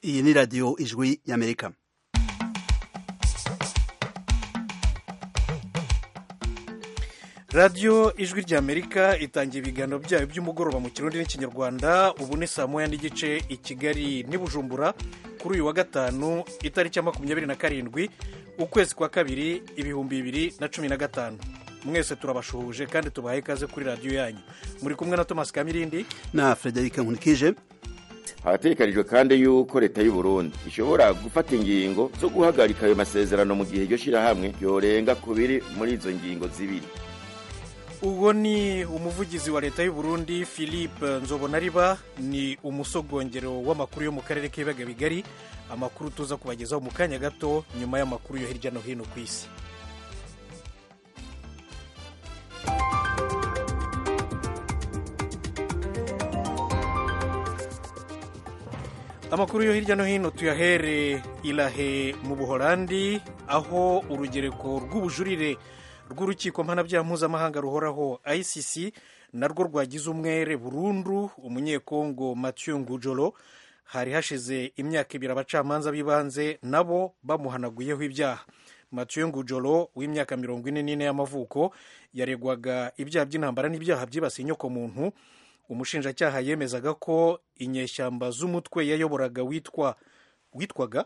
iyi ni radiyo ijwi y'amerika radiyo ijwi ry'amerika itangira ibiganiro byayo by'umugoroba mu kirundi n'ikinyarwanda ubu ni saa moya n'igice i kigali n'i bujumbura kuri uyu wa gatanu itariki ya makumyabiri na karindwi ukwezi kwa kabiri ibihumbi bibiri na cumi na gatanu mwese turabashuhuje kandi tubahaye ikaze kuri radiyo yanyu muri kumwe na thomas kamirindi na frederic nkunikije harategekanijwe kandi yuko leta y'u Burundi ishobora gufata ingingo zo guhagarika ayo masezerano mu gihe iryo shyirahamwe yorenga ku biri muri izo ngingo zibiri uwo ni umuvugizi wa leta y'u Burundi philippe nzobonariba ni umusogongero w'amakuru yo mu karere k'ibiyaga bigari amakuru tuza kubagezaho mu kanya gato nyuma y'amakuru yo hirya no hino ku isi amakuru yo hirya no hino tuyahere irahe mu buholandi aho urugereko rw'ubujurire rw'urukiko mpanabyaha mpuzamahanga ruhoraho icc narwo rwagize umwere burundu umunyekongo mathieu ngujolo hari hashize imyaka ibiri abacamanza b'ibanze nabo bamuhanaguyeho ibyaha mathieu ngujolo w'imyaka mirongo ine n'ine y'amavuko yaregwaga ibyaha by'intambara n'ibyaha byibasiye inyokomuntu umushinjacyaha yemezaga ko inyeshyamba z'umutwe yayoboraga witwa witwaga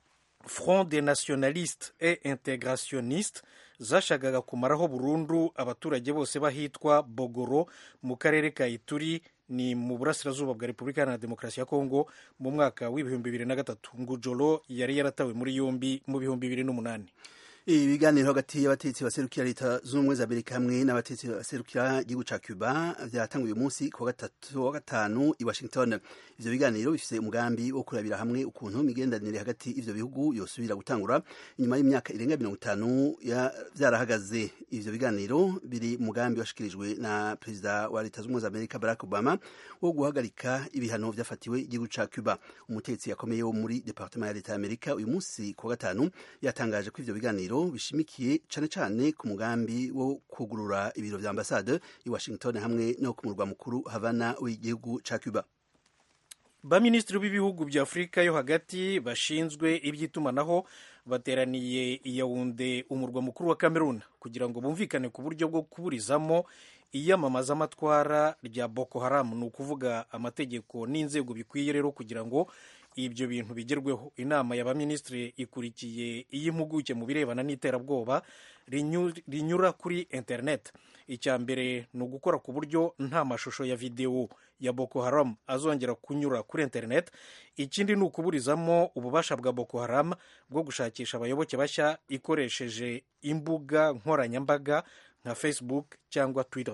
front des nationalistes et integrationnistes zashakaga kumaraho burundu abaturage bose bahitwa bogoro mu karere ka ituri ni mu burasirazuba bwa repubulika iharanira demokarasi ya kongo mu mwaka w'ibihumbi bibiri na gatatu ngujolo yari yaratawe muri yombi mu bihumbi bibiri n'umunani ibiganiro hagati y'abatetsi baserukira leta zunze ubumwe za amerika hamwe n'abatetsi baserukira igihugu ca cuba vyatanguye uyu munsi ku wa gatanu i washington ivyo biganiro bifise umugambi wo kurabira hamwe ukuntu imigenderanire hagati y'ivyo bihugu yosubira gutangura inyuma y'imyaka irenga mirongo itanu vyarahagaze ivyo biganiro biri umugambi washikirijwe na perezida wa leta zunze ubumwe za amerika barack obama wo guhagarika ibihano vyafatiwe igihugu ca cuba umutetsi yakomeye wo muri departement ya leta ya amerika uyu munsi ku wa gatanu yatangaje ko ivyo biganiro bishimikiye cane cane ku mugambi wo kugurura ibiro vya ambasade i Washington hamwe no ku murwa mukuru Havana w'igihugu ca Cuba baminisitiri b'ibihugu bya afurika yo hagati bashinzwe iby'itumanaho bateraniye i yawunde umurwa mukuru wa cameroon kugira ngo bumvikane ku buryo bwo kuburizamo iyamamazamatwara rya boko haram ni ukuvuga amategeko n'inzego bikwiye rero kugira ngo ibyo bintu bigerweho inama y'abaminisitiri ikurikiye iy'impuguke mu birebana n'iterabwoba rinyura kuri interineti icya mbere ni ugukora ku buryo nta mashusho ya videwo ya boko haram azongera kunyura kuri interineti ikindi ni ukuburizamo ububasha bwa boko haram bwo gushakisha abayoboke bashya ikoresheje imbuga nkoranyambaga nka facebook cyangwa twitter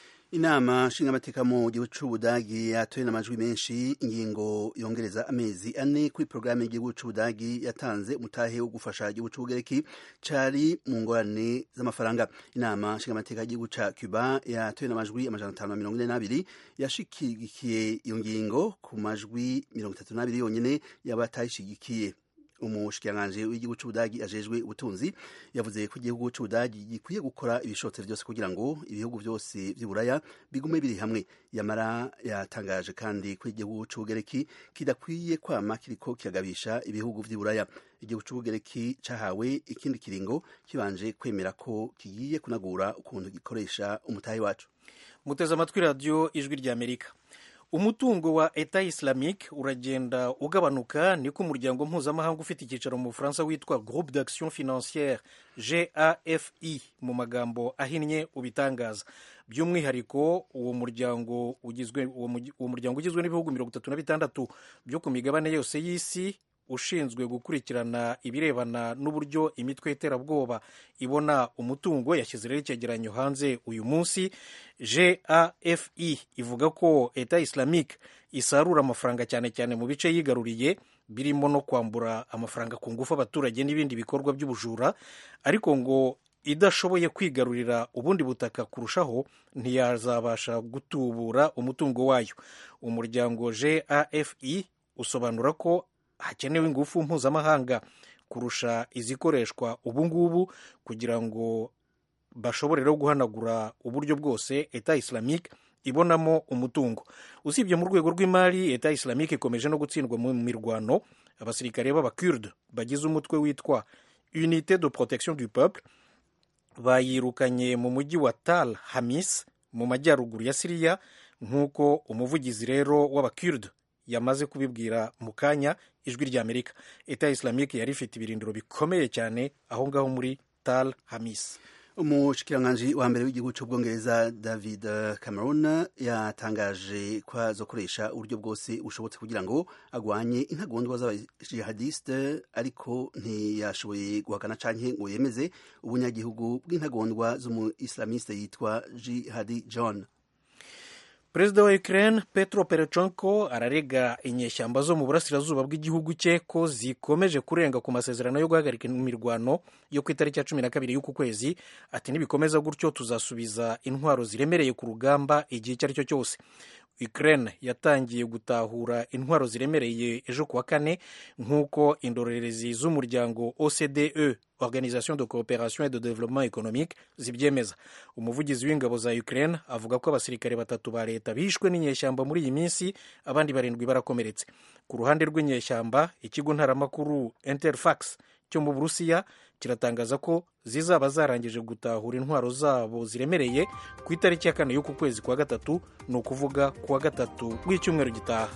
inama nshingamateka mu gihugu c'ubudagi yatoye n'amajwi menshi ingingo yongereza amezi ane kuri porogaramu y'igihugu c'ubudagi yatanze umutahe wo gufasha igihugu c'ubugereki cari mu ngorane z'amafaranga inama nshingamateka y'igihugu ca cuba yatoye n'amajwi amajana atanu na mirongo ine n'abiri yashigikiye iyo ngingo ku majwi mirongo itatu n'abiri yonyene y'abatayishigikiye umushikiranganji w'igihugu c'ubudagi ajejwe ubutunzi yavuze ko igihugu c'ubudagi gikwiye gukora ibishotse vyose kugira ngo ibihugu vyose vy'iburaya bigume biri hamwe yamara yatangaje kandi ko igihugu c'ubugereki kidakwiye kwama kiriko kiragabisha ibihugu vy'iburaya igihugu c'ubugereki cahawe ikindi kiringo kibanje kwemera ko kigiye kunagura ukuntu gikoresha umutahe wacu muteze amatwi radiyo ijwi ry'amerika umutungo wa eta islamique uragenda ugabanuka niko umuryango mpuzamahanga ufite icyicaro mu bufaransa witwa groupe d'action financière gafi mu magambo ahinnye ubitangaza by'umwihariko uwo muryango ugizwe uwo muryango ugizwe n'ibihugu mirongo itatu na bitandatu byo ku migabane yose y'isi ushinzwe gukurikirana ibirebana n'uburyo imitwe y'iterabwoba ibona umutungo yashyize rero icyegeranyo hanze uyu munsi gafi ivuga ko eta islamique isarura amafaranga cyane cyane mu bice yigaruriye birimo no kwambura amafaranga ku ngufu abaturage n'ibindi bikorwa by'ubujura ariko ngo idashoboye kwigarurira ubundi butaka kurushaho ntiyazabasha gutubura umutungo wayo umuryango gafi usobanura ko hakenewe ingufu mpuzamahanga kurusha izikoreshwa ubu ngubu kugira ngo bashobore rero guhanagura uburyo bwose eta islamique ibonamo umutungo usibye mu rwego rw'imari leta islamique ikomeje no gutsindwa mu mirwano abasirikare b'abakurde bagize umutwe witwa unité de protection du peuple bayirukanye mu mujyi wa tal hamis mu majyaruguru ya siriya nk'uko umuvugizi rero w'abakurde yamaze kubibwira mu kanya ijwi rya amerika eta islamique yari ifite ibirindiro bikomeye cyane aho ngaho muri tal hamis umushikiranganji wa mbere w'igihugu cy'ubwongereza david cameron yatangaje ko azokoresha uburyo bwose bushobotse kugira ngo agwanye intagondwa z'abajihadiste ariko ntiyashoboye guhakana canke ngo yemeze ubunyagihugu bw'intagondwa z'umu islamiste yitwa jihadi john perezida wa ukraine petro perechenko ararega inyeshyamba zo mu burasirazuba bw'igihugu cye ko zikomeje kurenga ku masezerano yo guhagarika imirwano yo ku itariki ya cumi na kabiri y'uku kwezi ati nibikomeza gutyo tuzasubiza intwaro ziremereye ku rugamba igihe icyo ari cyo cyose ukraine yatangiye gutahura intwaro ziremereye ejo kuwa kane nk'uko indorerezi z'umuryango ocde organisation de coopération et de développement économique zibyemeza umuvugizi w'ingabo za ukraine avuga ko abasirikare batatu ba leta bishwe n'inyeshyamba muri iyi minsi abandi barindwi barakomeretse ku ruhande rw'inyeshyamba ikigo ntaramakuru interfax cyo mu burusiya kiratangaza ko zizaba zarangije gutahura intwaro zabo ziremereye ku itariki ya kane y'uku kwezi kwa gatatu ni ukuvuga kuwa gatatu w'icyumweru gitaha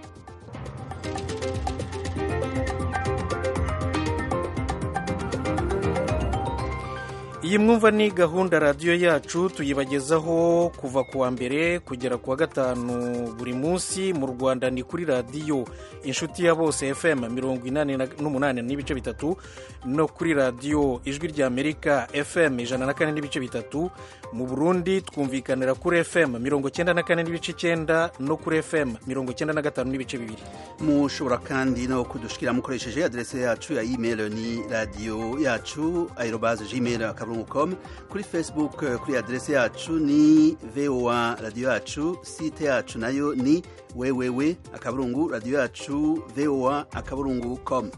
iyi mwumva ni gahunda radiyo yacu tuyibagezaho kuva ku wa mbere kugera ku wa gatanu buri munsi mu rwanda ni kuri radiyo inshuti ya bose fm mirongo inani n'umunani n'ibice bitatu no kuri radiyo ijwi rya amerika fm ijana na kane n'ibice bitatu mu burundi twumvikanira kuri fm mirongo cyenda na kane n'ibice icyenda no kuri fm mirongo cyenda na gatanu n'ibice bibiri mushobora kandi no kudushikira mukoresheje adrese yacu ya email ni radiyo yacu aerobaze gmail akaburungu com kuri facebook kuri adrese yacu ni voa radiyo yacu site yacu nayo ni wewewe akaburungu radiyo yacu voa akaburungu com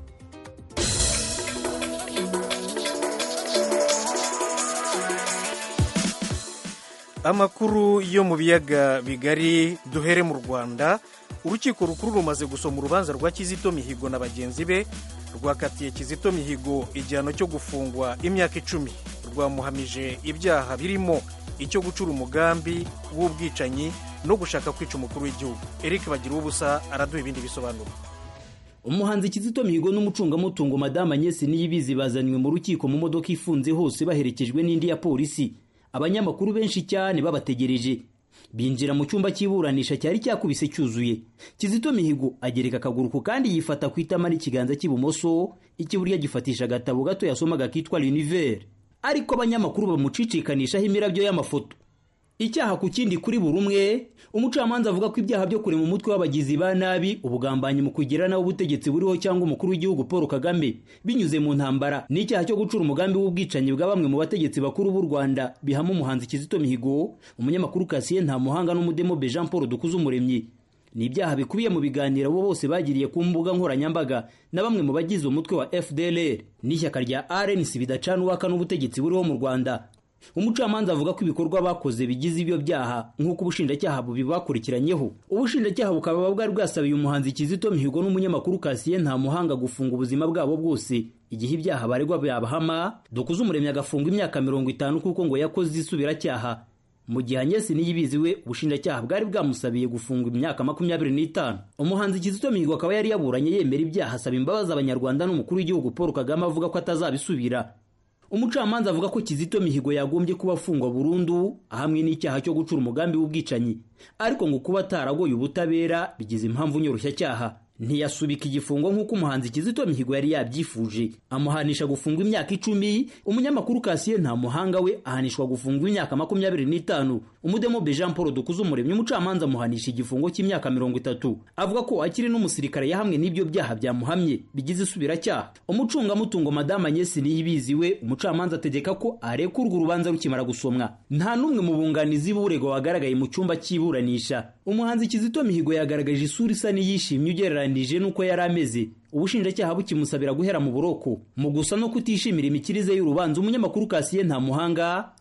amakuru yo mu biyaga bigari duhere mu rwanda urukiko rukuru rumaze gusoma urubanza rwa kizito mihigo na bagenzi be rwakatiye kizito mihigo igihano cyo gufungwa imyaka icumi rwamuhamije ibyaha birimo icyo gucura umugambi w'ubwicanyi no gushaka kwica umukuru w'igihugu eric bagira ubusa araduha ibindi bisobanuro umuhanzi kizito mihigo n'umucungamutungo madamu anyesi niyibizi bazanywe mu rukiko mu modoka ifunze hose baherekejwe n'indi ya polisi abanyamakuru benshi cyane babategereje binjira mu cyumba cy'iburanisha cyari cyakubise cyuzuye kizito mihigo agereka akaguru ku kandi yifata ku itama n'ikiganza cy'ibumoso icy'iburyo gifatisha agatabo gato yasomaga kitwa l'univers ariko abanyamakuru bamucicikanishaho imirabyo y'amafoto icyaha ku kindi kuri buri umwe umucamanza avuga ko ibyaha byo kurema umutwe w'abagizi ba nabi ubugambanyi mu kugira nawe ubutegetsi buriho cyangwa umukuru w'igihugu paul kagame binyuze mu ntambara n'icyaha cyo gucura umugambi w'ubwicanyi bwa bamwe mu bategetsi bakuru b'u rwanda bihama umuhanzi kizito mihigo umunyamakuru kasiye nta muhanga n'umudemobe jean paul dukuze umuremyi ni ibyaha bikubiye mu biganiro abo bose bagiriye ku mbuga nkoranyambaga na bamwe mu bagize umutwe wa fdlr n'ishyaka rya rnc bidacana uwaka n'ubutegetsi buriho mu rwanda umucamanza avuga ko ibikorwa bakoze bigize ibyo byaha nk'uko ubushinjacyaha bubibakurikiranyeho ubushinjacyaha bukaba bwari bwasabiye umuhanzi kizito mihigo n'umunyamakuru kasiye nta muhanga gufunga ubuzima bwabo bwose igihe ibyaha baregwa byabahama dukuze umuremyi agafungwa imyaka mirongo itanu kuko ngo yakoze isubiracyaha mu gihe anyesi niyibizi we ubushinjacyaha bwari bwamusabiye gufungwa imyaka makumyabiri n'itanu umuhanzi kizito mihigo akaba yari yaburanye yemera ibyaha asaba imbabazi abanyarwanda n'umukuru w'igihugu paul kagame avuga ko atazabisubira umucamanza avuga ko kizito mihigo yagombye kuba afungwa burundu ahamwe n'icyaha cyo gucura umugambi w'ubwicanyi ariko ngo kuba ataragoye ubutabera bigize impamvu nyoroshya ntiyasubika igifungo nk'uko umuhanzi kizito mihigo yari yabyifuje amuhanisha gufungwa imyaka icumi umunyamakuru kasiye nta muhanga we ahanishwa gufungwa imyaka makumyabiri n'itanu umudemobe jean paul dukuze umuremyi umucamanza amuhanisha igifungo cy'imyaka mirongo itatu avuga ko akiri n'umusirikare yahamwe n'ibyo byaha byamuhamye bigize isubiracyaha umucungamutungo madamu anyesi niyibizi we umucamanza ategeka ko arekurwa urubanza rukimara gusomwa nta n'umwe mu bunganizi b'uregwa wagaragaye mu cyumba cy'iburanisha umuhanzi kizito mihigo yagaragaje isura isa n'iyishimye ugereranije n'uko yari ameze ubushinjacyaha bukimusabira guhera mu buroko mu gusa no kutishimira imikirize y'urubanza umunyamakuru kasiye nta muhanga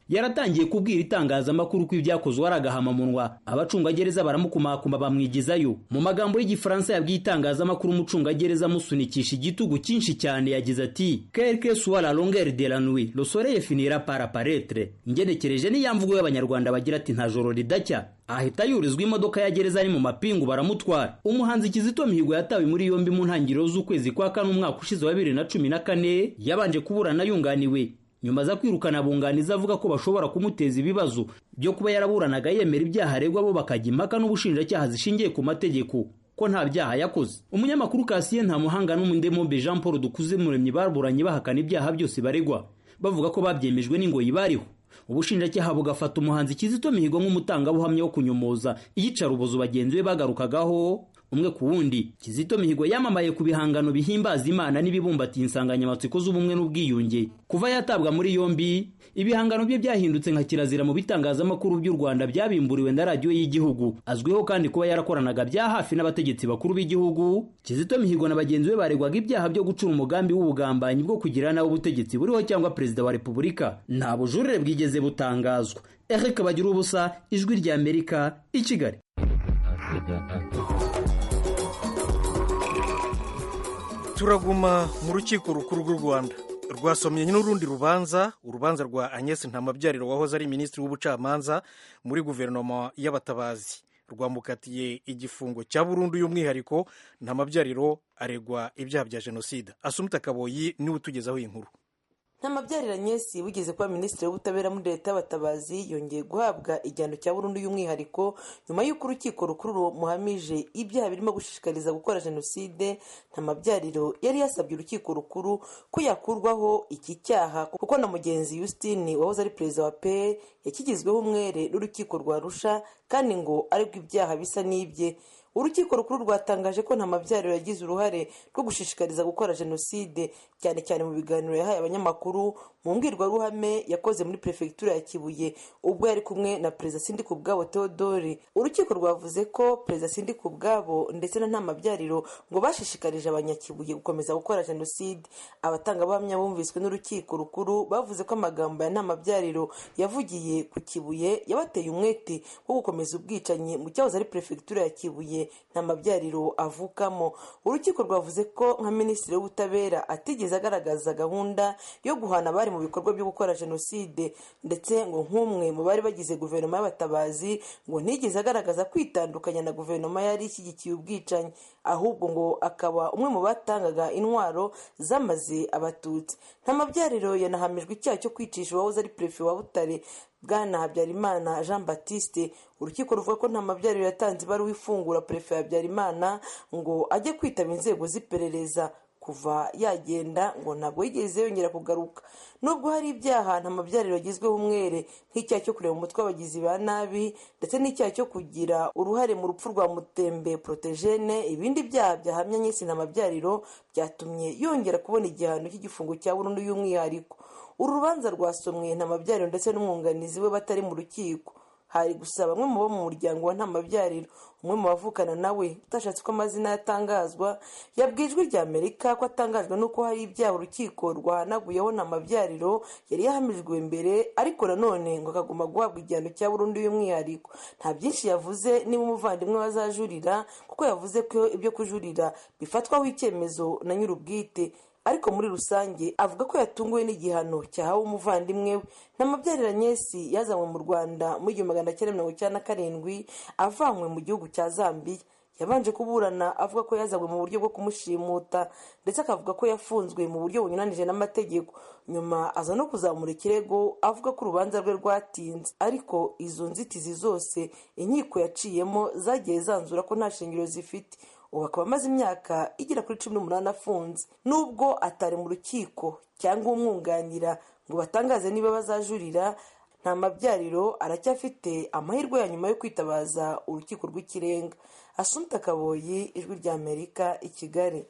yaratangiye kubwira itangazamakuru ko ibyakozwe ari agahamamunwa abacungagereza baramukumakuma bamwigizayo mu magambo y'igifaransa yabwiye itangazamakuru umucungagereza amusunikisha igitugu cyinshi cyane yagize ati quelque soit la longueur de la nuit le soleil finira par apparaître ingenekereje niya mvugo y'abanyarwanda bagira ati nta joro ridacya ahita yurizwa imodoka ya gereza ari mu mapingu baramutwara umuhanzi kizito mihigo yatawe muri yombi mu ntangiriro z'ukwezi kwa kane umwaka ushize wa bibiri na cumi na kane yabanje kuburana yunganiwe nyuma za kwirukana abunganizi avuga ko bashobora kumuteza ibibazo byo kuba yaraburanaga yemera ibyaha aregwa bo bakajya impaka n'ubushinjacyaha zishingiye ku mategeko ko nta byaha yakoze umunyamakuru kasiye nta muhanga n'umundemombe jean paul dukuze muremyi baburanye bahakana ibyaha byose baregwa bavuga ko babyemejwe n'ingoyi bariho ubushinjacyaha bugafata umuhanzi kizito mihigo nk'umutangabuhamya wo kunyomoza iyicarubozo bagenzi be bagarukagaho umwe ku wundi kizito mihigo yamamaye ku bihangano bihimbaza imana n'ibibumbatiye insanganyamatsiko z'ubumwe n'ubwiyunge kuva yatabwa muri yombi ibihangano bye byahindutse nka kirazira mu bitangazamakuru by'u rwanda byabimburiwe na radiyo y'igihugu azwiho kandi kuba yarakoranaga bya hafi n'abategetsi bakuru b'igihugu kizito mihigo na bagenzi be baregwaga ibyaha byo gucura umugambi w'ubugambanyi bwo kugira nawe ubutegetsi buriho cyangwa perezida wa repubulika nta bujurire bwigeze butangazwa eric bagira ubusa ijwi rya amerika i kigali turaguma mu rukiko rukuru rw'u rwanda rwasomye n'urundi rubanza urubanza rwa agnes ntamabyariro wahoze ari minisitiri w'ubucamanza muri guverinoma y'abatabazi rwamukatiye igifungo cya burundu y'umwihariko ntamabyariro aregwa ibyaha bya jenoside asumita kaboyi niwe utugezaho iyi nkuru ntamabyarira nyesi wigeze kuba minisitiri w'ubutabera muri leta y'abatabazi yongeye guhabwa igihano cya burundu y'umwihariko nyuma y'uko urukiko rukuru rumuhamije ibyaha birimo gushishikariza gukora jenoside ntamabyariro yari yasabye urukiko rukuru ko yakurwaho iki cyaha kuko na mugenzi Justine wahoze ari perezida wa pe yakigizweho umwere n'urukiko rwa rusha kandi ngo aregwa ibyaha bisa n'ibye urukiko rukuru rwatangaje ko nta mabyariro yagize uruhare rwo gushishikariza gukora jenoside cyane cyane mu biganiro yahaye abanyamakuru mu mbwirwaruhame yakoze muri perefegitura ya kibuye ubwo yari kumwe na perezida sindi ku bwabo theodore urukiko rwavuze ko perezida sindi ku bwabo ndetse na nta mabyariro ngo bashishikarije abanyakibuye gukomeza gukora jenoside abatangabuhamya bumviswe n'urukiko rukuru bavuze ko amagambo ya nta mabyariro yavugiye ku kibuye yabateye umwete wo gukomeza ubwicanyi mu cyahoze ari perefegitura ya kibuye nta mabyariro avukamo urukiko rwavuze ko nka minisitiri w'ubutabera atigeze agaragaza gahunda yo guhana abari mu bikorwa byo gukora jenoside ndetse ngo nk'umwe mu bari bagize guverinoma y'abatabazi ngo ntigeze agaragaza kwitandukanya na guverinoma yari ishyigikiye ubwicanyi ahubwo ngo akaba umwe mu batangaga intwaro zamaze abatutsi nta mabyariro yanahamijwe icyaha cyo kwicisha uwahoze ari perefe wa butare bwana habyarimana jean batiste urukiko ruvuga ko nta mabyariro yatanze ibaruwa ifungura perefe habyarimana ngo ajye kwitaba inzego z'iperereza kuva yagenda ngo ntabwo yigeze yongera kugaruka nubwo hari ibyaha nta mabyariro yagizweho umwere nk'icyaha cyo kureba umutwe w'abagizi ba nabi ndetse n'icyaha cyo kugira uruhare mu rupfu rwa mutembe porotejene ibindi byaha byahamya nyinshi nta mabyariro byatumye yongera kubona igihano cy'igifungo cya burundu y'umwihariko uru rubanza rwasomwe nta mabyariro ndetse n'umwunganizi we batari mu rukiko hari gusa bamwe mu bo mu muryango wa ntamabyariro umwe mu bavukana nawe utashatse ko amazina yatangazwa yabwiye ijwi rya amerika ko atangajwe n'uko hari ibyaha urukiko rwahanaguyeho ntamabyariro yari yahamijwe mbere ariko nanone ngo akagomba guhabwa igihano cya burundu y'umwihariko nta byinshi yavuze niba umuvandimwe wazajurira kuko yavuze ko ibyo kujurira bifatwaho icyemezo na nyir'ubwite ariko muri rusange avuga ko yatunguwe n'igihano cyahawe umuvandimwe we ntamabyarira nyesi yazanywe mu rwanda muri igihumbi magana cyenda mirongo icyenda na karindwi avanywe mu gihugu cya zambiya yabanje kuburana avuga ko yazanywe mu buryo bwo kumushimuta ndetse akavuga ko yafunzwe mu buryo bunyuranije n'amategeko nyuma aza no kuzamura ikirego avuga ko urubanza rwe rwatinze ariko izo nzitizi zose inkiko yaciyemo zagiye zanzura ko nta shingiro zifite ubu akaba amaze imyaka igera kuri cumi n'umunani afunze nubwo atari mu rukiko cyangwa umwunganira ngo batangaze niba bazajurira nta mabyariro aracyafite amahirwe ya nyuma yo kwitabaza urukiko rw'ikirenga asumta kaboyi ijwi rya amerika i kigali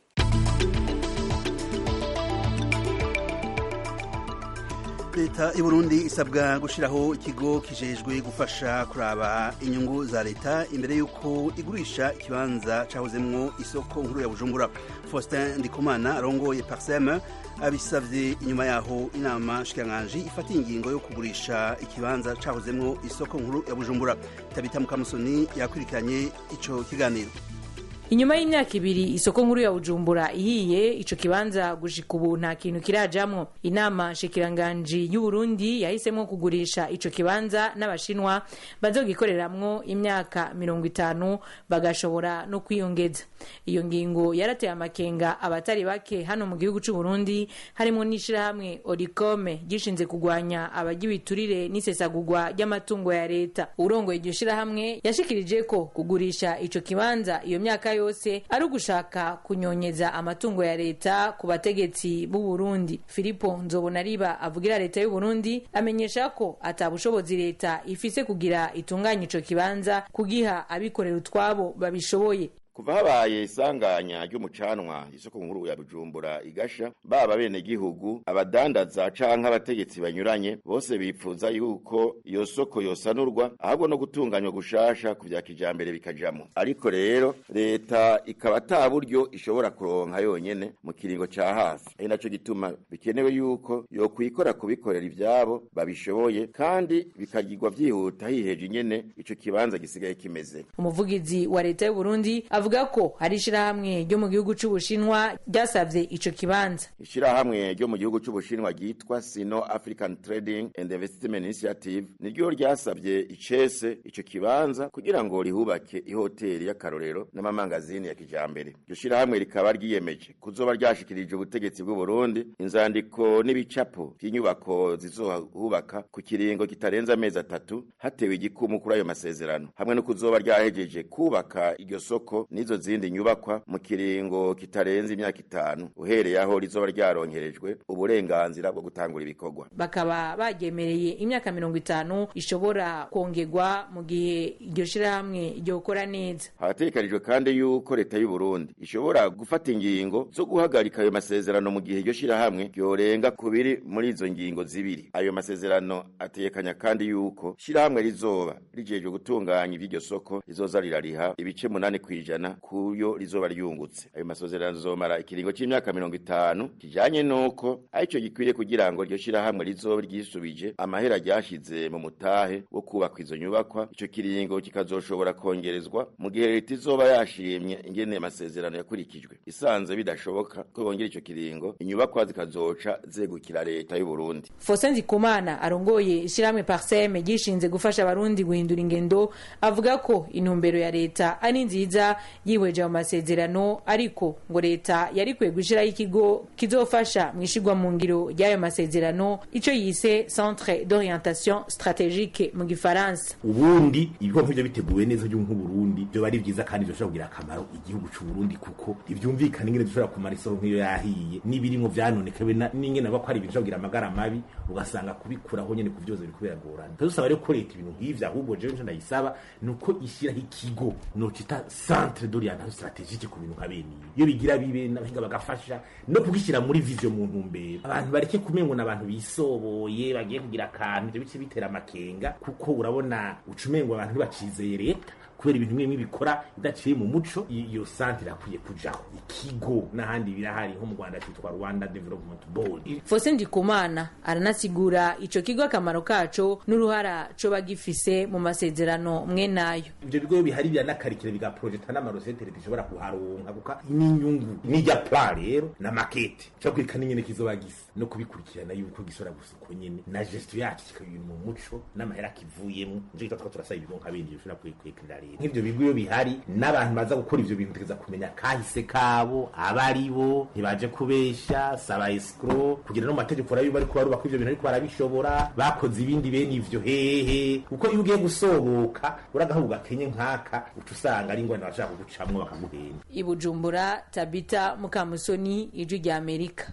leta y'uburundi isabwa gushyiraho ikigo kijejwe gufasha kuraba inyungu za leta imbere y'uko igurisha ikibanza cyahozemwo isoko nkuru ya bujumbura faustin ndikumana arongoye parsem abisabye inyuma yaho inama shikiranganji ifatiye ingingo yo kugurisha ikibanza cyahozemwo isoko nkuru ya bujumbura tabita mukamusoni yakurikiranye ico kiganiro inyuma y'imyaka ibiri isoko nkuru ya bujumbura ihiye ico kibanza gushika ubu nta kintu kirajamwo inama nshikiranganji y'uburundi yahisemo kugurisha ico kibanza n'abashinwa bazogikoreramwo imyaka mirongo itanu bagashobora no kwiyongeza iyo ngingo yarateye amakenga abatari bake hano mu gihugu c'uburundi harimo n'ishirahamwe orikome gishinze kugwanya abarya ibiturire n'isesagurwa ry'amatungo ya leta urongoye iryo shirahamwe yashikirije ko kugurisha ico kibanza iyo myaka yose ari ugushaka kunyonyeza amatungo ya leta ku bategetsi b'u Burundi Filipo Nzobonariba avugira leta y'u Burundi amenyesha ko atabushobozi leta ifise kugira itunganya ico kibanza kugiha abikorera utwabo babishoboye kuva habaye isanganya ry'umucanwa isoko nkuru ya bujumbura igasha baba bene gihugu abadandaza canke abategetsi banyuranye bose bipfuza yuko iyo soko yosanurwa ahubwo no gutunganywa gushasha ku vya kijambere bikajamwo ariko rero leta ikaba ata buryo ishobora kuronka yonyene mu kiringo ca hafi ari naco gituma bikenewe yuko yokwikora kubikorera ivyabo babishoboye kandi bikagirwa vyihuta hiheje nyene ico kibanza gisigaye kimeze umuvugizi wa leta y'u Burundi avuga ko hari ishirahamwe ryo mu gihugu c'ubushinwa ryasavye ico kibanza ishirahamwe ryo mu gihugu c'ubushinwa ryitwa sino african trading and investment initiative niryo ryasavye icese ico kibanza kugira ngo rihubake ihoteli y'akarorero n'amamangazini ya kijambere iryo shirahamwe rikaba ryiyemeje kuzoba ryashikirije ubutegetsi bw'u Burundi inzandiko n'ibicapo by'inyubako zizohubaka ku kiringo kitarenze amezi atatu hatewe igikumu kuri ayo masezerano hamwe no kuzoba ryahejeje kubaka iryo soko n'izo zindi nyubakwa mu kiringo kitarenze imyaka itanu uhereye aho rizoba ryaronkerejwe uburenganzira bwo gutangura ibikorwa bakaba bagemereye imyaka mirongo itanu ishobora kongerwa mu gihe iryo shirahamwe ryokora neza hategekanijwe kandi yuko leta y'u Burundi ishobora gufata ingingo zo guhagarika ayo masezerano mu gihe iryo shirahamwe ryorenga ku biri muri izo ngingo zibiri ayo masezerano ategekanya kandi yuko shirahamwe rizoba rijejwe gutunganya ivy'iryo soko rizoza rirariha ibice munani kwijana kuyo rizoba ryungutse ayo masezerano azomara ikiringo c'imyaka mirongo itanu kijanye nuko arico gikwiye kugira ngo iryo shirahamwe rizoba ryisubije amahera ryashize mu mutahe wo kubaka izo nyubakwa ico kiringo kikazoshobora kongerezwa mu gihe leta izoba yashimye ingene amasezerano yakurikijwe isanze bidashoboka ko bongera ico kiringo inyubakwa zikazoca zegukira leta y'u Burundi Faustin Ndikumana arongoye ishirahamwe Parseme gishinze gufasha abarundi guhindura ingendo avuga ko intumbero ya leta ari nziza yihweje mu masezerano ariko ngo leta yari kwiye gushiraho ikigo kizofasha mu ishigwa mu ngiro ry'ayo masezerano ico yise Centre d'orientation stratégique mu gifaransa ubundi ibigo nk'ivyo biteguwe neza byo nk'uburundi byo bari vyiza kandi byoshobora kugira akamaro igihugu c'uburundi kuko ntivyumvikana ingene dushobora kumara isoro nk'iyo yahiye n'ibirimwo vyanonekawe n'ingene aba ko ari ibintu bishobora kugira amagara mabi ugasanga kubikuraho nyene kuvyoza biriko biragorana dusaba rero ko leta ibintu nk'ivyo ahubwo jewe nico ndayisaba nuko ishyiraho ikigo nocita centre d'orientation stratégique ku bintu nka bene iyo bigira bibe n'abahinga bagafasha no kugishyira muri vision mu ntumbero abantu bareke kumengo n'abantu bisoboye bagiye kugira akantu ivyo bice bitera amakenga kuko urabona ucumengo abantu ntibacizeye leta kubera ibintu bimwe bikora idaciye mu muco iyo santre irakwiye kujaho ikigo n'ahandi birahari nko mu Rwanda cyitwa Rwanda Development Board Faustin Ndikumana aranasigura ico kigo akamaro kaco n'uruhara co bagifise mu masezerano mwe nayo ivyo bigo bihari biranakarikira biga projecta n'amarosete leta ishobora kuharonka kuko n'inyungu n'ijya plan rero na makete cyo kwirikana nyene kizoba gisa no kubikurikirana yuko gisora gusuko nyene na gestion yacu kikabiri mu muco n'amahera kivuyemo nje kitwa turasaba ibigo nka bindi bishobora kwikwekirira leta nk'ivyo bigo iyo bihari n'abantu baza gukora ivyo bintu tegeza kumenya kahise kabo abari bo ntibaje kubesha saba escro kugira no mategeko rayo bari kubarubaka ivyo bintu ariko barabishobora bakoze ibindi bene ivyo hehe kuko iyo ugiye gusohoka uragahuga kenye nkaka uca usanga ari ingwani bashaka kugucamwo bakaguhenda i Bujumbura Tabita Mukamusoni ijwi rya Amerika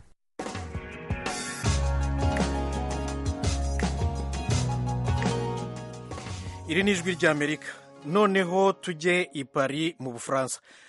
iri ni ijwi ry'amerika noneho tujye i Paris mu bufaransa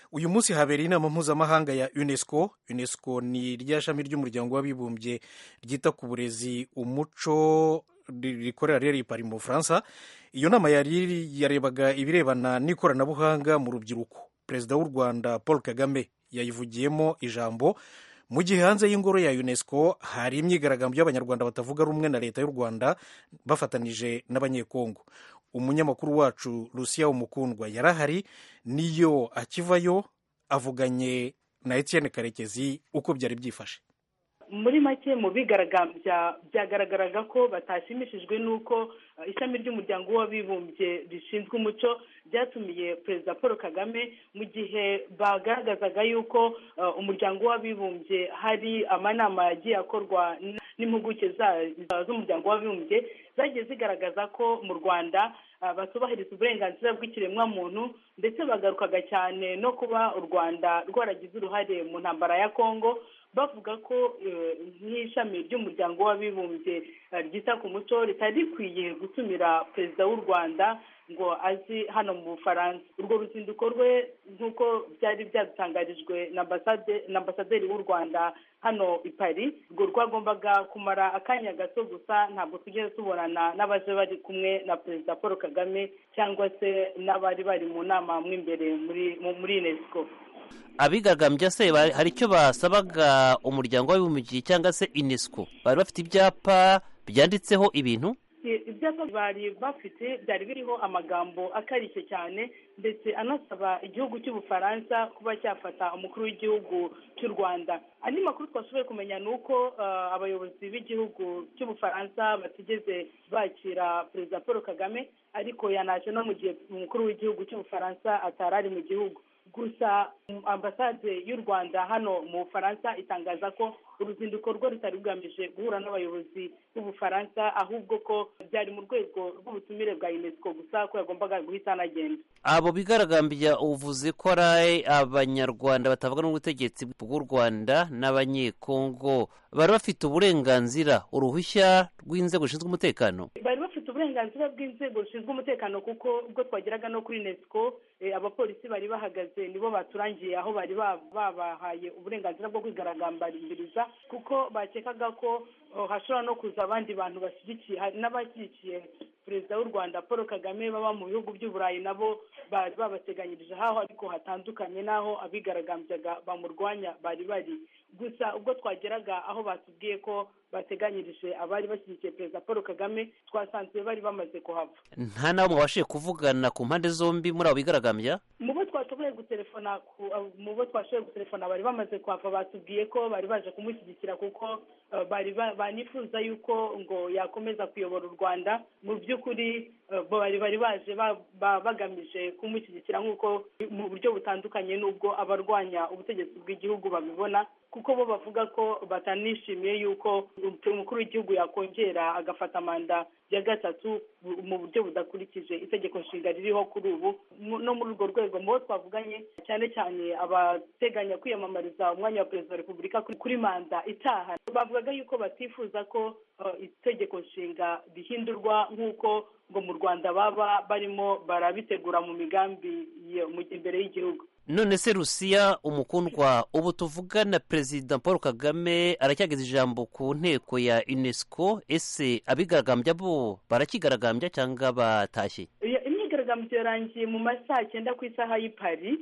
uyu munsi habereye inama mpuzamahanga ya unesco unesco ni rya shami ry'umuryango w'abibumbye ryita ku burezi umuco rikorera rero pari mu bufaransa iyo nama yari yarebaga ibirebana n'ikoranabuhanga mu rubyiruko perezida w'u rwanda paul kagame yayivugiyemo ijambo mu gihe hanze y'ingoro ya unesco hari imyigaragambyo y'abanyarwanda batavuga rumwe na leta y'u rwanda bafatanije n'abanyekongo umunyamakuru wacu lucia umukundwa yarahari niyo akivayo avuganye na etienne karekezi uko byari byifashe muri make mu bigaragambya byagaragaraga ko batashimishijwe n'uko ishami ry'umuryango w'abibumbye rishinzwe umuco ryatumiye perezida paul kagame mu gihe bagaragazaga yuko umuryango w'abibumbye hari amanama yagiye akorwa n'impuguke z'umuryango w'abibumbye zagiye zigaragaza ko mu rwanda batubahiriza uburenganzira bw'ikiremwamuntu ndetse bagarukaga cyane no kuba u rwanda rwaragize uruhare mu ntambara ya kongo bavuga ko nk'ishami ry'umuryango w'abibumbye ryita ku muco ritari rikwiye gutumira perezida w'u rwanda ngo azi hano mu bufaransa urwo ruzinduko rwe nk'uko byari byadutangarijwe na ambasaderi w'u rwanda hano i paris urwo rwagombaga kumara akanya gato gusa ntabwo tugeze tubonana n'abaje bari kumwe na perezida paul kagame cyangwa se n'abari bari mu nama mo imbere muri unesco abigaragambya se hari icyo basabaga umuryango w'abibumbye cyangwa se unesco bari bafite ibyapa byanditseho ibintu ibyapa bari bafite byari biriho amagambo akarishye cyane ndetse anasaba igihugu cy'ubufaransa kuba cyafata umukuru w'igihugu cy'u rwanda andi makuru twashoboye kumenya ni uko abayobozi b'igihugu cy'ubufaransa batigeze bakira perezida paul kagame ariko yanaje no mu gihe umukuru w'igihugu cy'ubufaransa atari ari mu gihugu gusa ambasade y'u rwanda hano mu bufaransa itangaza ko uruzinduko rwe rutari rugamije guhura n'abayobozi b'ubufaransa ahubwo ko byari mu rwego rw'ubutumire bwa unesco gusa ko yagombaga guhita anagenda abo bigaragambya uvuze ko ari abanyarwanda batavuga n'ubutegetsi bw'u rwanda n'abanyekongo bari bafite uburenganzira uruhushya rw'inzego zishinzwe umutekano bari bafite uburenganzira bw'inzego zishinzwe umutekano kuko ubwo twageraga no kuri unesco abapolisi bari bahagaze nibo baturangiye aho bari babahaye uburenganzira bwo kwigaragambiriza kuko bakekaga ko hashobora no kuza abandi bantu bashyigikiye hari n'abashyigikiye perezida w'u rwanda paul kagame baba mu bihugu by'uburayi nabo bari babateganyirije aho ariko hatandukanye n'aho abigaragambyaga bamurwanya bari bari gusa ubwo twageraga aho batubwiye ko bateganyirije abari bashyigikiye perezida paul kagame twasanze bari bamaze kuhava nta n'abo mubashije kuvugana ku mpande zombi muri abo bigaragambya mu bo twashoboye gutelefona mu bo twashoboye gutelefona bari bamaze kuhava batubwiye ko bari baje kumushyigikira kuko bari banifuza yuko ngo yakomeza kuyobora u rwanda mu by'ukuri bari bari baje bagamije kumushyigikira nk'uko mu buryo butandukanye n'ubwo abarwanya ubutegetsi bw'igihugu babibona kuko bo bavuga ko batanishimiye yuko umukuru w'igihugu yakongera agafata manda ya gatatu mu buryo budakurikije itegeko nshinga ririho kuri ubu no muri urwo rwego mu bo twavuganye cyane cyane abateganya kwiyamamariza umwanya wa perezida wa repubulika kuri manda itaha bavugaga yuko batifuza ko itegeko nshinga rihindurwa nk'uko ngo mu rwanda baba barimo barabitegura mu migambi imbere y'igihugu none se rusiya umukundwa ubu tuvugana perezida paul kagame aracyageza ijambo ku nteko ya unesco ese abigaragambya bo barakigaragambya cyangwa batashye imyigaragambyo yarangiye mu masaha cyenda ku isaha y'i paris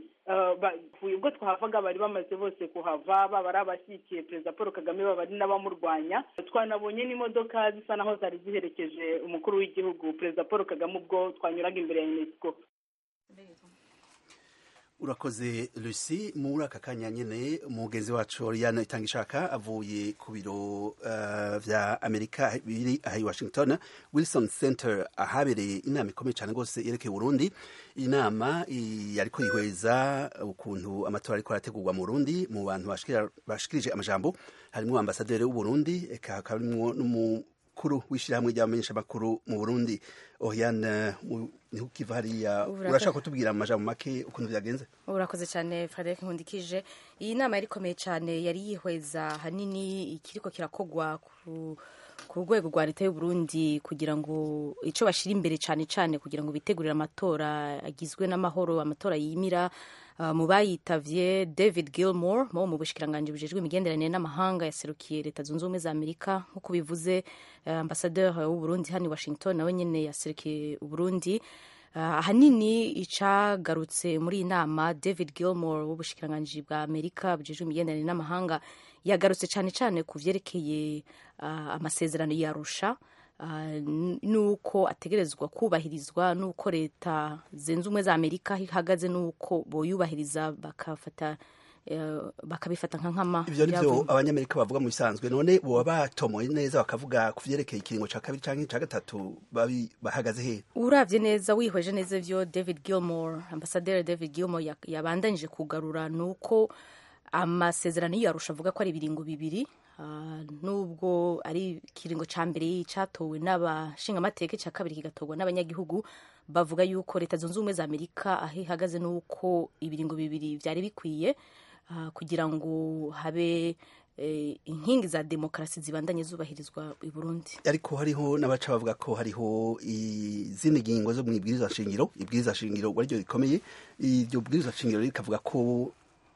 ubwo twahavaga bari bamaze bose kuhava baba ari abashyigikiye perezida paul kagame baba ari n'abamurwanya twanabonye n'imodoka zisa naho zari ziherekeje umukuru w'igihugu perezida paul kagame ubwo twanyuraga imbere ya unesco urakoze lucy muri aka kanya nyine umugenzi wacu Oriana itanga ishaka avuye ku biro uh, vya amerika biri aha i washington wilson center ahabereye inama ikomeye cyane rwose yerekeye burundi iyi nama yariko yihweza ukuntu amatora ariko arategurwa mu burundi mu bantu bashikirije amajambo harimwo ambasaderi w'uburundi eka hakaba harimwo n'umukuru w'ishyirahamwe ry'abamenyeshamakuru mu burundi Oriane niho ukiva hariya urashaka kutubwira amajambo make ukuntu byagenze urakoze cyane Frederic Nkundikije iyi nama yari ikomeye cyane yari yihweza hanini ikiriko kirakogwa ku ku rwego rwa leta y'u Burundi kugira ngo icyo bashyira imbere cyane cyane kugira ngo bitegurire amatora agizwe n'amahoro amatora yimira Uh, mu bayitavye david gilmore wo mu bushikiranganji bujejwe imigenderanire n'amahanga yaserukiye leta zunze ubumwe za amerika nk'uko bivuze uh, ambasaderi w'uburundi hano i washington nawe nyene yaserukiye uburundi uh, ahanini icagarutse muri iyi nama david gilmore w'ubushikiranganji bwa amerika bujejwe imigenderanire n'amahanga yagarutse cane cane ku vyerekeye uh, amasezerano yarusha Uh, nuko ategerezwa kubahirizwa nuko leta zunze ubumwe za amerika ihagaze nuko boyubahiriza bakafata uh, bakabifata nka nkama ivyo nivyo abanyamerika bavuga mu bisanzwe none boba batomoye neza bakavuga ku vyerekeye ikiringo ca kabiri canke ca gatatu babi bahagaze he uravye neza wihweje neza ivyo david gilmore ambasaderi david gilmore yabandanije kugarura nuko amasezerano yarusha avuga ko ari ibiringo bibiri Uh, nubwo ari ikiringo ca mbere catowe n'abashingamateka ca kabiri kigatorwa n'abanyagihugu bavuga yuko leta zunze ubumwe za amerika aho ihagaze nuko ibiringo bibiri vyari bikwiye uh, kugira ngo habe eh, inkingi za demokarasi zibandanye zubahirizwa i burundi ariko hariho n'abaca bavuga ko hariho izindi ngingo zo mw'ibwirizwa shingiro ibwirizwa shingiro ariryo rikomeye iryo bwirizwa shingiro rikavuga ko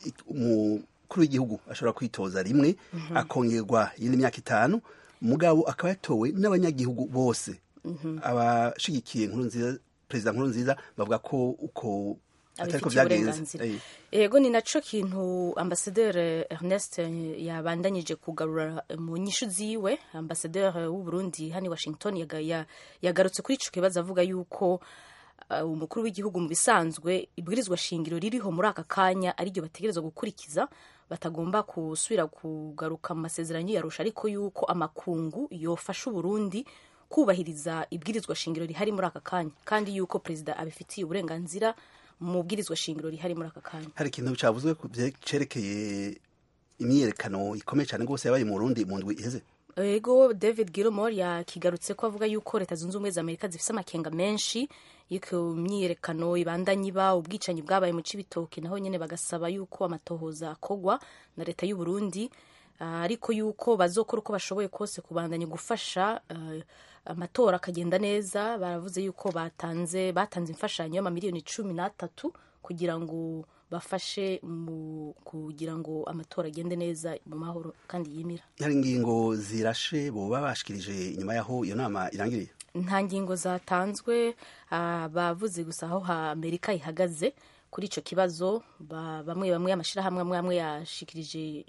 mu umukuru w'igihugu ashobora kwitoza rimwe mm -hmm. akongerwa yindi myaka itanu mugabo akaba yatowe n'abanyagihugu bose mm -hmm. abashigikiye nkuru nziza perezida nkuru nziza bavuga ko uko atariko vyagenze yego ni naco kintu ambasaderi Ernest yabandanyije kugarura mu nyishu ziwe ambasaderi w'u Burundi hani Washington yagarutse kuri ico kibazo avuga yuko umukuru w'igihugu mu bisanzwe ibwirizwa shingiro ririho muri aka kanya ariryo bategerezwa gukurikiza batagomba gusubira kugaruka mu masezerano yarusha ariko yuko amakungu yofasha uburundi kubahiriza ibwirizwa shingiro rihari muri aka kanya kandi yuko perezida abifitiye uburenganzira mu bwirizwa shingiro rihari muri aka kanya hari ikintu cyavuzwe cerekeye imyiyerekano ikomeye cyane rwose yabaye mu burundi mu ndwi iheze ego david gilmore yakigarutse ko avuga yuko leta zunze ubumwe za amerika zifite amakenga menshi yuko imyiyerekano ibandanye iba ubwicanyi bwabaye mu cibitoki naho nyene bagasaba yuko amatohoza akogwa na leta y'u Burundi uh, ariko yuko bazokora uko bashoboye kose kubandanya gufasha uh, amatora akagenda neza baravuze yuko batanze batanze imfashanyo y'amamiliyoni cumi n'atatu kugira ngo bafashe mu kugira ngo amatora agende neza mu mahoro kandi yimira hari ingingo zirashe boba bashikirije inyuma yaho iyo nama irangiriye nta ngingo zatanzwe bavuze gusa aho amerika ihagaze kuri icyo kibazo bamwe bamwe amashyirahamwe amwe amwe yashikirije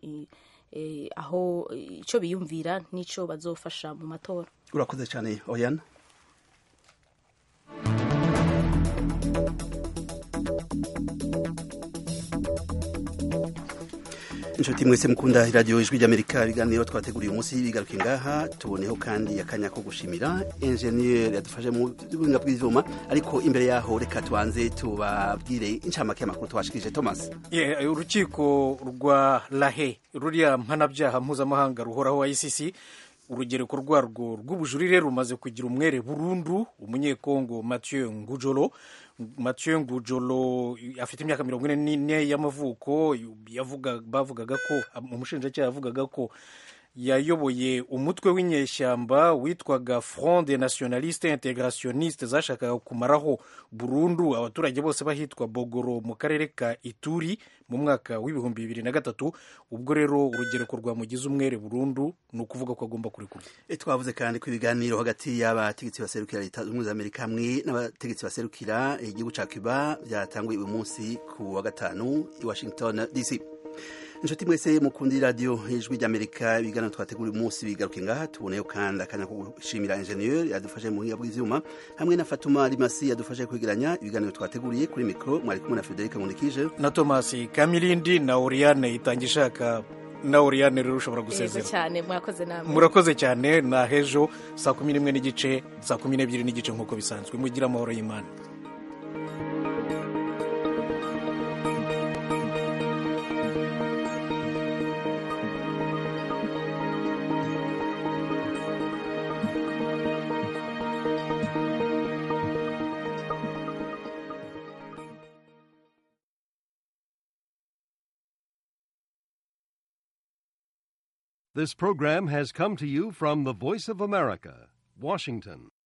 aho icyo biyumvira n'icyo bazofasha mu matora urakoze cyane oyana inshuti mwese mukunda iradiyo ijwi ry'amerika ibiganiro twateguriye umunsi bigaruke ngaha tuboneho kandi akanya ko gushimira enjeniyeri yadufashe mu buhinga bw'ivyuma ariko imbere yaho reka tubanze tubabwire incamake y'amakuru twashikirije thomas yeah, urukiko rwa lahe ruriya mpanabyaha mpuzamahanga ruhoraho wa icc urugereko rwarwo rw'ubujurire rumaze kugira umwere burundu umunyekongo mathieu ngujolo mathieu ngujolo afite imyaka mirongo ine n'ine y'amavuko bavugaga ko umushinjacyaha yavugaga ko yayoboye umutwe w'inyeshyamba witwaga front de nationaliste integrationiste zashakaga kumaraho burundu abaturage bose bahitwa bogoro mu karere ka ituri mu mwaka w'ibihumbi bibiri na gatatu ubwo rero urugereko rwamugize umwere burundu ni ukuvuga ko agomba kurekurwa twavuze kandi ko ibiganiro hagati y'abategetsi baserukira leta zunze ubumwe za amerika hamwe n'abategetsi baserukira igihugu ca cuba byatanguye uyu munsi ku wa gatanu i washington dc inshuti mwese mukundi radiyo ijwi ry'amerika ibiganiro twategura uyu munsi bigaruke ngaha tuboneyo kandi akanya ko gushimira injeniyeri yadufashe mu buhinga bw'ivyuma hamwe na fatuma rimasi yadufashe kwegeranya ibiganiro twateguriye kuri mikoro mwari kumwe na frederic nkundikije na tomasi kamirindi na oriane itanga ishaka na oriane rero ushobora gusezera cyane murakoze namwe murakoze cyane na hejo saa kumi n'imwe n'igice saa kumi n'ebyiri n'igice nk'uko bisanzwe mugire amahoro y'imana This program has come to you from the Voice of America, Washington.